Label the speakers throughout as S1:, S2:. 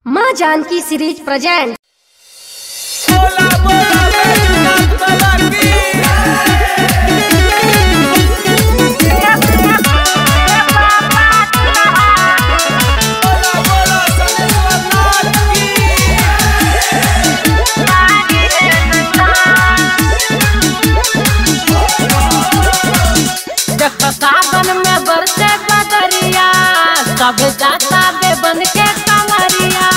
S1: माँ Janaki series present
S2: बोला बोला बैजनाथ बाबा की बोला बोला सनेश्वरनाथ की
S3: देख सावन में बरसे बदरिया सब जाता बे बन के कमरिया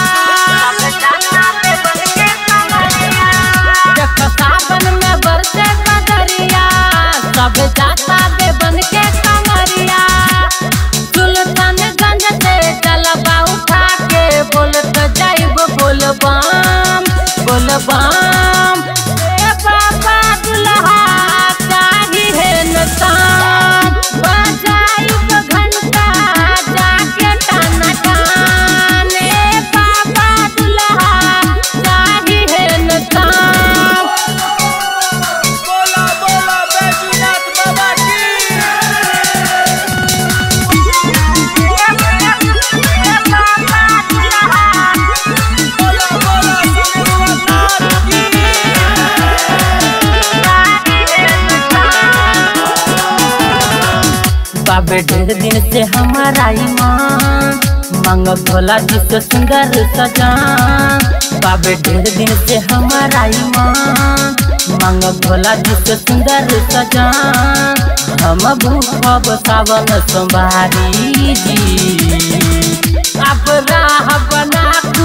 S3: देख सावन में बरसे बदरिया सब जाता बे बन के कमरिया सुल्तानगंज से जलवा उठा के बोलत जाइब बोलबाम बोलबाम ए बाबा दुल्हा चाही है नताम बजाइब घंटा जाके टाना टान ए बाबा दुल्हा चाही है नताम
S2: बोला बोला बैजनाथ बाबा की बोला बोला सनेश्वरनाथ की
S3: बाबे ढेर दिन से हमारा ईमान मांग भोला जी से सुंदर सजा बाबे ढेर दिन से हमारा ईमान मांग भोला जी से सुंदर सजा हम भूखब सावन सोमवारी जी अब राह बना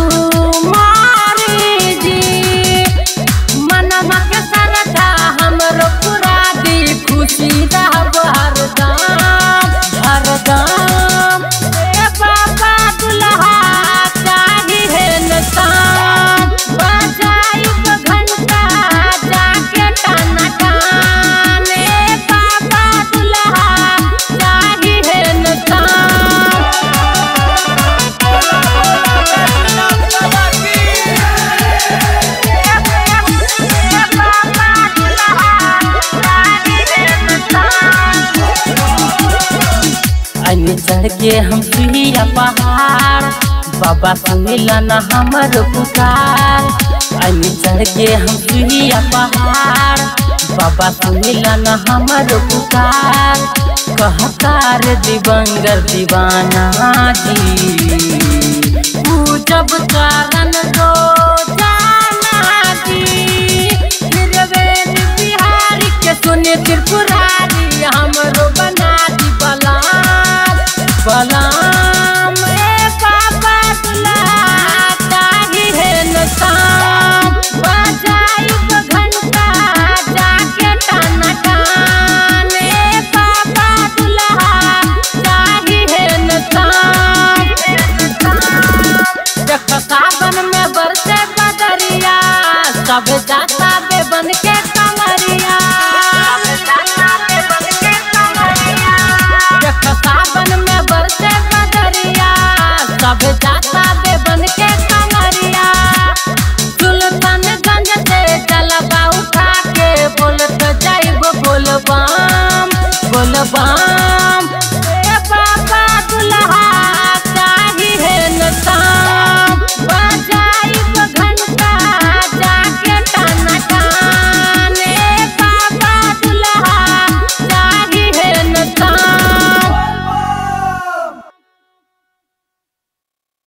S3: कुमारी जी मनवा के सरधा हमरो पूरा दी खुशी रहब हरदम हरदम ए बाबा दुल्हा चाही है नताम बजाइब घंटा जाके टाना टान ए बाबा दुल्हा चाही है नताम
S2: बैजनाथ बाबा की
S3: अन्य चढ़ के हम सुहिया पहाड़ बाबा सुनिला न हमर पुकार अन्य चढ़ के हम सुहिया पहाड़ बाबा सुनिला न हमर पुकार कहकार दिवंगर दीवाना जी पूजब कारण दो जाना जी त्रिवेणी बिहारी के सुने त्रिपुरारी हमरो बना दी बलाम बलाम ए बाबा दुल्हा चाही है नताम बजाइब घंटा जाके टाना टान ए बाबा दुल्हा चाही है नताम देख सावन में बरसे बदरिया सब जाता बे बन के कमरिया देख सावन में बरसे बदरिया सब जाता बे बन के कमरिया सुल्तानगंज से जलवा उठा के बोलत जाइब बोलबाम बोलबाम